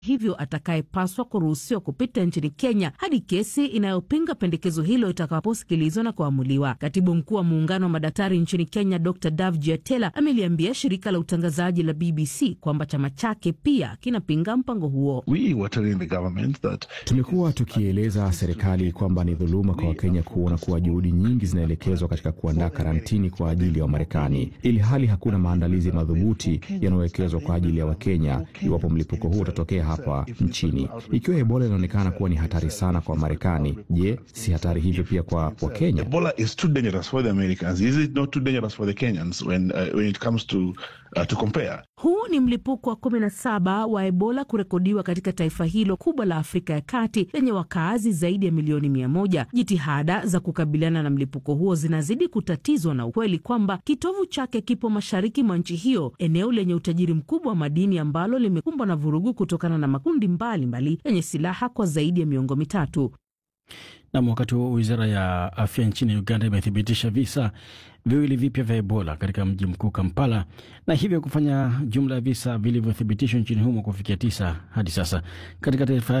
hivyo atakayepaswa kuruhusiwa kupita nchini Kenya hadi kesi inayopinga pendekezo hilo itakaposikilizwa na kuamuliwa. Katibu mkuu wa muungano wa madaktari nchini Kenya Dr Davji Atela ameliambia shirika la utangazaji la BBC kwamba chama chake pia kinapinga mpango huo. Tumekuwa tukieleza serikali kwamba ni dhuluma kwa Wakenya kuona kuwa juhudi nyingi zinaelekezwa katika kuandaa karantini kwa ajili ya Wamarekani, ili hali hakuna maandalizi madhubuti yanayowekezwa kwa ajili ya Wakenya iwapo mlipuko huo utatokea hapa nchini. Ikiwa Ebola inaonekana kuwa ni hatari sana kwa Wamarekani, je, si hatari hivyo pia kwa Wakenya? Uh, to compare. Huu ni mlipuko wa 17 wa Ebola kurekodiwa katika taifa hilo kubwa la Afrika ya Kati lenye wakaazi zaidi ya milioni mia moja. Jitihada za kukabiliana na mlipuko huo zinazidi kutatizwa na ukweli kwamba kitovu chake kipo mashariki mwa nchi hiyo, eneo lenye utajiri mkubwa wa madini ambalo limekumbwa na vurugu kutokana na makundi mbalimbali yenye silaha kwa zaidi ya miongo mitatu. Nam, wakati huo wizara ya afya nchini Uganda imethibitisha visa viwili vipya vya Ebola katika mji mkuu Kampala, na hivyo kufanya jumla ya visa vilivyothibitishwa nchini humo kufikia tisa hadi sasa. Katika taarifa